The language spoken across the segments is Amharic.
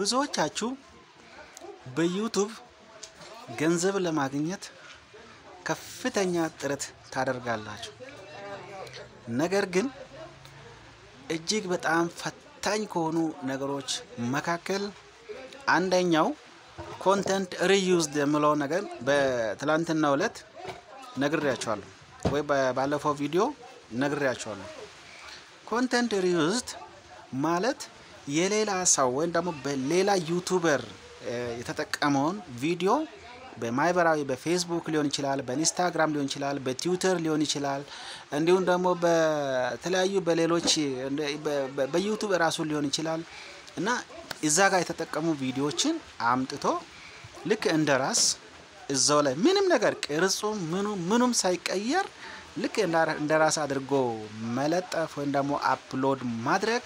ብዙዎቻችሁ በዩቱብ ገንዘብ ለማግኘት ከፍተኛ ጥረት ታደርጋላችሁ። ነገር ግን እጅግ በጣም ፈታኝ ከሆኑ ነገሮች መካከል አንደኛው ኮንተንት ሪዩዝድ የምለው ነገር በትላንትናው ዕለት ነግሬያቸዋለሁ ወይ ባለፈው ቪዲዮ ነግሬያቸዋለሁ። ኮንተንት ሪዩዝድ ማለት የሌላ ሰው ወይም ደግሞ በሌላ ዩቱበር የተጠቀመውን ቪዲዮ በማህበራዊ በፌስቡክ ሊሆን ይችላል፣ በኢንስታግራም ሊሆን ይችላል፣ በትዊተር ሊሆን ይችላል፣ እንዲሁም ደግሞ በተለያዩ በሌሎች በዩቱብ እራሱ ሊሆን ይችላል እና እዛ ጋር የተጠቀሙ ቪዲዮዎችን አምጥቶ ልክ እንደ ራስ እዛው ላይ ምንም ነገር ቅርጹ ምኑ ምኑም ሳይቀየር ልክ እንደ ራስ አድርጎ መለጠፍ ወይም ደግሞ አፕሎድ ማድረግ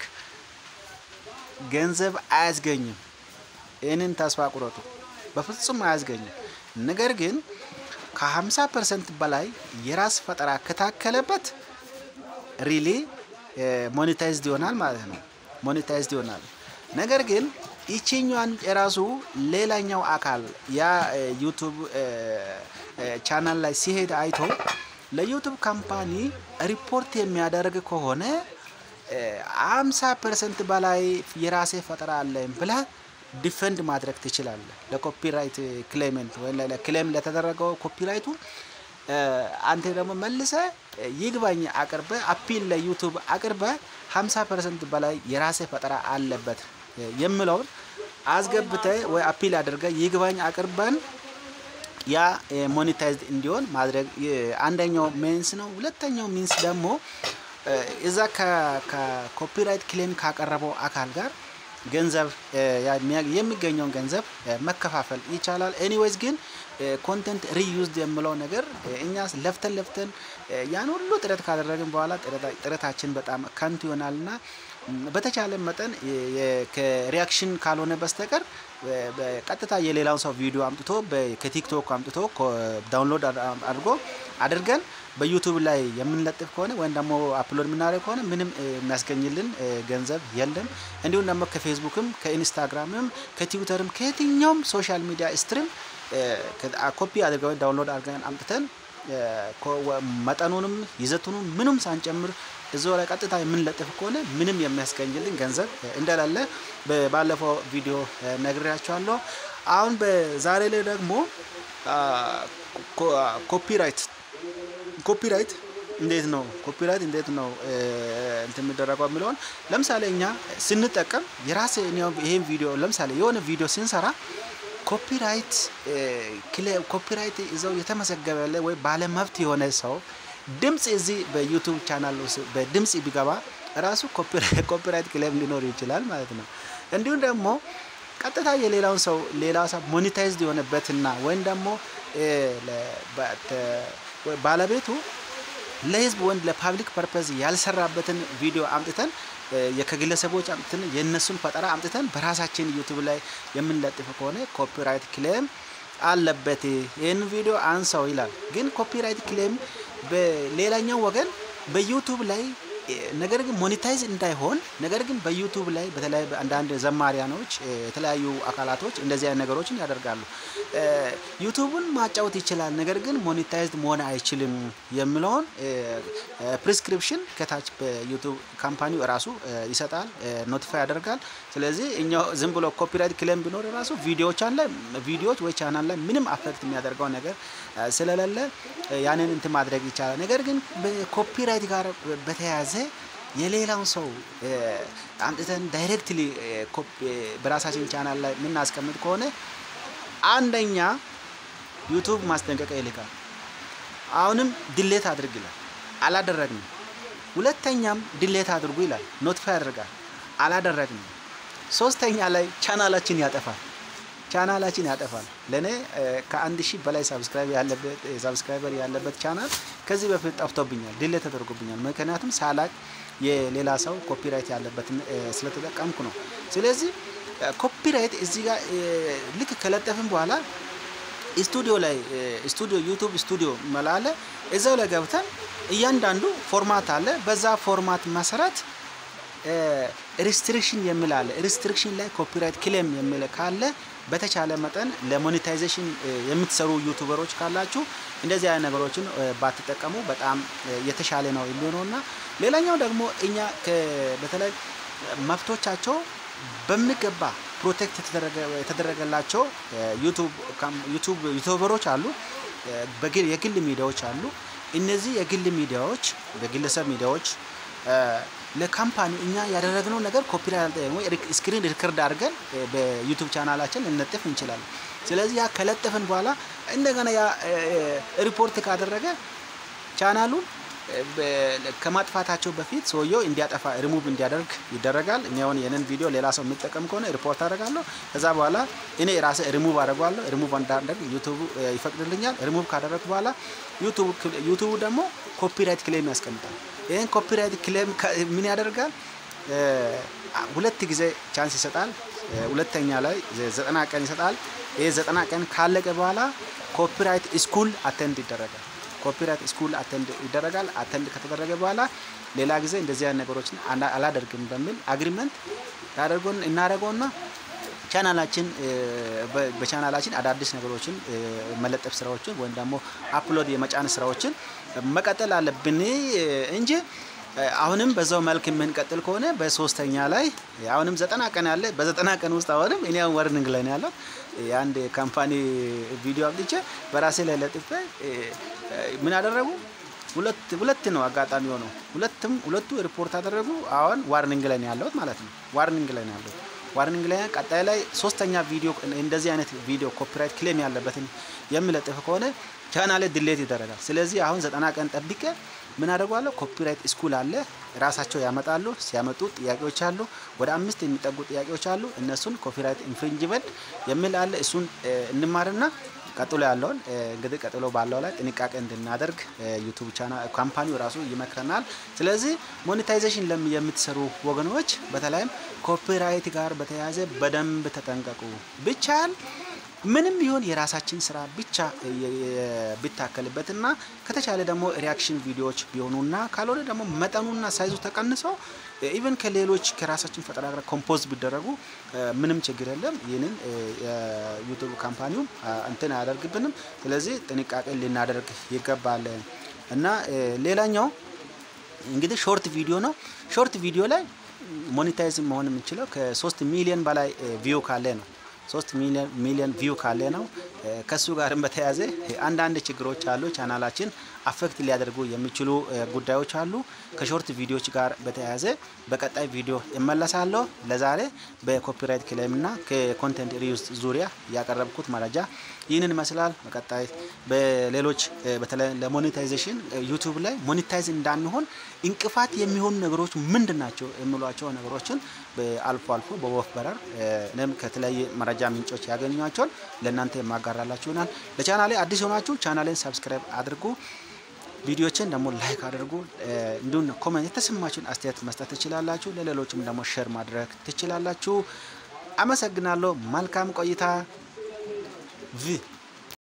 ገንዘብ አያስገኝም። ይህንን ተስፋ ቁረጡ፣ በፍጹም አያስገኝም። ነገር ግን ከ50 ፐርሰንት በላይ የራስ ፈጠራ ከታከለበት ሪሊ ሞኔታይዝድ ይሆናል ማለት ነው። ሞኔታይዝድ ይሆናል። ነገር ግን ይችኛዋን የራሱ ሌላኛው አካል ያ ዩቱብ ቻናል ላይ ሲሄድ አይቶ ለዩቱብ ካምፓኒ ሪፖርት የሚያደርግ ከሆነ አምሳ ፐርሰንት በላይ የራሴ ፈጠራ አለኝ ብለህ ዲፈንድ ማድረግ ትችላለህ። ለኮፒራይት ክሌመንት ወይ ክሌም ለተደረገው ኮፒራይቱ አንተ ደግሞ መልሰ ይግባኝ አቅርበ አፒል ለዩቱብ አቅርበ 50 ፐርሰንት በላይ የራሴ ፈጠራ አለበት የምለውን አስገብተ ወይ አፒል አድርገ ይግባኝ አቅርበን ያ ሞኔታይዝድ እንዲሆን ማድረግ አንደኛው ሚንስ ነው። ሁለተኛው ሚንስ ደግሞ እዛ ከኮፒራይት ክሌም ካቀረበው አካል ጋር ገንዘብ የሚገኘውን ገንዘብ መከፋፈል ይቻላል። ኤኒዌይዝ ግን ኮንተንት ሪዩዝድ የምለው ነገር እኛ ለፍተን ለፍተን ያን ሁሉ ጥረት ካደረግን በኋላ ጥረታችን በጣም ከንቱ ይሆናልና በተቻለ መጠን ከሪያክሽን ካልሆነ በስተቀር ቀጥታ የሌላውን ሰው ቪዲዮ አምጥቶ ከቲክቶክ አምጥቶ ዳውንሎድ አድርጎ አድርገን በዩቱብ ላይ የምንለጥፍ ከሆነ ወይም ደግሞ አፕሎድ የምናደርግ ከሆነ ምንም የሚያስገኝልን ገንዘብ የለም። እንዲሁም ደግሞ ከፌስቡክም ከኢንስታግራምም ከትዊተርም ከየትኛውም ሶሻል ሚዲያ ስትሪም ኮፒ አድርገን ዳውንሎድ አድርገን አምጥተን መጠኑንም ይዘቱንም ምንም ሳንጨምር እዚው ላይ ቀጥታ የምንለጥፍ ከሆነ ምንም የሚያስገኝልን ገንዘብ እንደሌለ ባለፈው ቪዲዮ ነግሬያቸዋለሁ። አሁን በዛሬ ላይ ደግሞ ኮፒራይት ኮፒራይት እንዴት ነው ኮፒራይት እንዴት ነው እንትን የሚደረገው የሚለውን ለምሳሌ እኛ ስንጠቀም የራሴ ይሄን ቪዲዮ ለምሳሌ የሆነ ቪዲዮ ስንሰራ ኮፒራይት ኮፒራይት ይዘው የተመዘገበለ ወይ ባለመብት የሆነ ሰው ድምፅ እዚህ በዩቱብ ቻናል ውስጥ በድምፅ ቢገባ ራሱ ኮፒራይት ክሌም ሊኖር ይችላል ማለት ነው። እንዲሁም ደግሞ ቀጥታ የሌላውን ሰው ሌላ ሰው ሞኔታይዝድ የሆነበትና ወይም ደግሞ ባለቤቱ ለህዝብ ወንድ ለፓብሊክ ፐርፐዝ ያልሰራበትን ቪዲዮ አምጥተን ከግለሰቦች አምጥተን የእነሱን ፈጠራ አምጥተን በራሳችን ዩቱብ ላይ የምንለጥፍ ከሆነ ኮፒራይት ክሌም አለበት። ይህን ቪዲዮ አንሰው ይላል። ግን ኮፒራይት ክሌም በሌላኛው ወገን በዩቱብ ላይ ነገር ግን ሞኔታይዝ እንዳይሆን ነገር ግን በዩቱብ ላይ በተለይ አንዳንድ ዘማሪያኖች የተለያዩ አካላቶች እንደዚህ አይነት ነገሮችን ያደርጋሉ። ዩቱቡን ማጫወት ይችላል፣ ነገር ግን ሞኔታይዝድ መሆን አይችልም የሚለውን ፕሪስክሪፕሽን ከታች በዩቱብ ካምፓኒው እራሱ ይሰጣል፣ ኖቲፋይ ያደርጋል። ስለዚህ እኛው ዝም ብሎ ኮፒራይት ክሌም ቢኖር ራሱ ቪዲዮዎቻን ላይ ቪዲዮዎች ወይ ቻናል ላይ ምንም አፌክት የሚያደርገው ነገር ስለሌለ ያንን እንትን ማድረግ ይቻላል። ነገር ግን በኮፒራይት ጋር በተያያዘ የሌላውን ሰው አምጥተን ዳይሬክትሊ በራሳችን ቻናል ላይ የምናስቀምጥ ከሆነ አንደኛ ዩቱብ ማስጠንቀቂያ ይልካል። አሁንም ድሌት አድርግ ይላል፣ አላደረግንም። ሁለተኛም ድሌት አድርጉ ይላል፣ ኖቲፋይ ያደርጋል፣ አላደረግንም። ሶስተኛ ላይ ቻናላችን ያጠፋል ቻናላችን ያጠፋል። ለእኔ ከአንድ ሺህ በላይ ሳብስክራይበር ያለበት ቻናል ከዚህ በፊት ጠፍቶብኛል፣ ድሌት ተደርጎብኛል። ምክንያቱም ሳላቅ የሌላ ሰው ኮፒራይት ያለበትን ስለተጠቀምኩ ነው። ስለዚህ ኮፒራይት እዚህ ጋር ልክ ከለጠፍን በኋላ ስቱዲዮ ላይ ስቱዲዮ ዩቱብ ስቱዲዮ መላለ እዛው ላይ ገብተን እያንዳንዱ ፎርማት አለ። በዛ ፎርማት መሰረት ሪስትሪክሽን የሚል አለ። ሪስትሪክሽን ላይ ኮፒራይት ክሌም የሚል ካለ በተቻለ መጠን ለሞኔታይዜሽን የምትሰሩ ዩቱበሮች ካላችሁ እንደዚህ አይነት ነገሮችን ባትጠቀሙ በጣም የተሻለ ነው የሚሆነው እና ሌላኛው ደግሞ እኛ በተለይ መብቶቻቸው በሚገባ ፕሮቴክት የተደረገላቸው ዩቱብ ዩቱበሮች አሉ፣ የግል ሚዲያዎች አሉ። እነዚህ የግል ሚዲያዎች በግለሰብ ሚዲያዎች ለካምፓኒ እኛ ያደረግነው ነገር ኮፒራይት ስክሪን ሪከርድ አድርገን በዩቱብ ቻናላችን ልንለጥፍ እንችላለን። ስለዚህ ያ ከለጠፍን በኋላ እንደገና ያ ሪፖርት ካደረገ ቻናሉን ከማጥፋታቸው በፊት ሰውየው እንዲያጠፋ ሪሙቭ እንዲያደርግ ይደረጋል። እኔ አሁን የንን ቪዲዮ ሌላ ሰው የሚጠቀም ከሆነ ሪፖርት አደርጋለሁ። ከዛ በኋላ እኔ ራሴ ሪሙቭ አደርገዋለሁ። ሪሙቭ እንዳደርግ ዩቱቡ ይፈቅድልኛል። ሪሙቭ ካደረግኩ በኋላ ዩቱቡ ደግሞ ኮፒራይት ክሌም ያስቀምጣል። ይህን ኮፒራይት ክሌም ምን ያደርጋል? ሁለት ጊዜ ቻንስ ይሰጣል። ሁለተኛ ላይ ዘጠና ቀን ይሰጣል። ይህ ዘጠና ቀን ካለቀ በኋላ ኮፒራይት ስኩል አተንድ ይደረጋል። ኮፒራይት ስኩል አተንድ ይደረጋል። አተንድ ከተደረገ በኋላ ሌላ ጊዜ እንደዚህ አይነት ነገሮችን አላደርግም በሚል አግሪመንት ያደርጎን እናደርገውና ቻናላችን በቻናላችን አዳዲስ ነገሮችን መለጠፍ ስራዎችን ወይም ደግሞ አፕሎድ የመጫን ስራዎችን መቀጠል አለብን እንጂ አሁንም በዛው መልክ የምንቀጥል ከሆነ በሶስተኛ ላይ አሁንም ዘጠና ቀን ያለ በዘጠና ቀን ውስጥ አሁንም እኔ አሁን ወርኒንግ ላይ ነው ያለው የአንድ ካምፓኒ ቪዲዮ አብልቼ በራሴ ላይ ለጥፌ ምን አደረጉ? ሁለት ሁለት ነው አጋጣሚ ሆነው ሁለቱም ሁለቱ ሪፖርት አደረጉ። አሁን ዋርኒንግ ላይ ነው ያለሁት ማለት ነው። ዋርኒንግ ላይ ነው ያለሁት። ዋርኒንግ ላይ ቀጣይ ላይ ሶስተኛ ቪዲዮ እንደዚህ አይነት ቪዲዮ ኮፒራይት ክሌም ያለበትን የሚለጥፍ ከሆነ ቻናሌ ድሌት ይደረጋል። ስለዚህ አሁን ዘጠና ቀን ጠብቄ ምን አደርጓለሁ? ኮፒራይት ስኩል አለ ራሳቸው ያመጣሉ። ሲያመጡ ጥያቄዎች አሉ፣ ወደ አምስት የሚጠጉ ጥያቄዎች አሉ። እነሱን ኮፒራይት ኢንፍሪንጅመንት የሚል አለ። እሱን እንማርና ቀጥሎ ያለውን እንግዲህ ቀጥሎ ባለው ላይ ጥንቃቄ እንድናደርግ ዩቱብ ቻናል ካምፓኒው ራሱ ይመክረናል። ስለዚህ ሞኔታይዜሽን ለም የምትሰሩ ወገኖች በተለይም ኮፒራይት ጋር በተያያዘ በደንብ ተጠንቀቁ። ብቻል ምንም ቢሆን የራሳችን ስራ ብቻ ቢታከልበትና ከተቻለ ደግሞ ሪያክሽን ቪዲዮዎች ቢሆኑና ካልሆነ ደግሞ መጠኑና ሳይዙ ተቀንሰው ኢቨን ከሌሎች ከራሳችን ፈጠራ ጋር ኮምፖዝ ቢደረጉ ምንም ችግር የለም። ይህንን ዩቱብ ካምፓኒውም እንትን አያደርግብንም። ስለዚህ ጥንቃቄ ልናደርግ ይገባል እና ሌላኛው እንግዲህ ሾርት ቪዲዮ ነው። ሾርት ቪዲዮ ላይ ሞኔታይዝ መሆን የምንችለው ከሶስት ሚሊዮን በላይ ቪው ካለ ነው። ሶስት ሚሊዮን ቪው ካለ ነው። ከሱ ጋርም በተያያዘ አንዳንድ ችግሮች አሉ። ቻናላችን አፌክት ሊያደርጉ የሚችሉ ጉዳዮች አሉ። ከሾርት ቪዲዮዎች ጋር በተያያዘ በቀጣይ ቪዲዮ እመለሳለሁ። ለዛሬ በኮፒራይት ክሌምና ከኮንቴንት ሪዩዝ ዙሪያ ያቀረብኩት መረጃ ይህንን ይመስላል። በቀጣይ በሌሎች በተለይ ለሞኔታይዜሽን ዩቱብ ላይ ሞኔታይዝ እንዳንሆን እንቅፋት የሚሆኑ ነገሮች ምንድን ናቸው የሚሏቸው ነገሮችን አልፎ አልፎ በወፍ በረር እኔም ከተለያየ መረጃ ምንጮች ያገኟቸውን ለእናንተ የማጋራላችሁ ይሆናል። ለቻናሌ አዲስ የሆናችሁ ቻናሌን ሰብስክራይብ አድርጉ። ቪዲዮችን ደግሞ ላይክ አድርጉ። እንዲሁም ኮመንት የተሰማችሁን አስተያየት መስጠት ትችላላችሁ። ለሌሎችም ደግሞ ሼር ማድረግ ትችላላችሁ። አመሰግናለሁ። መልካም ቆይታ ቪ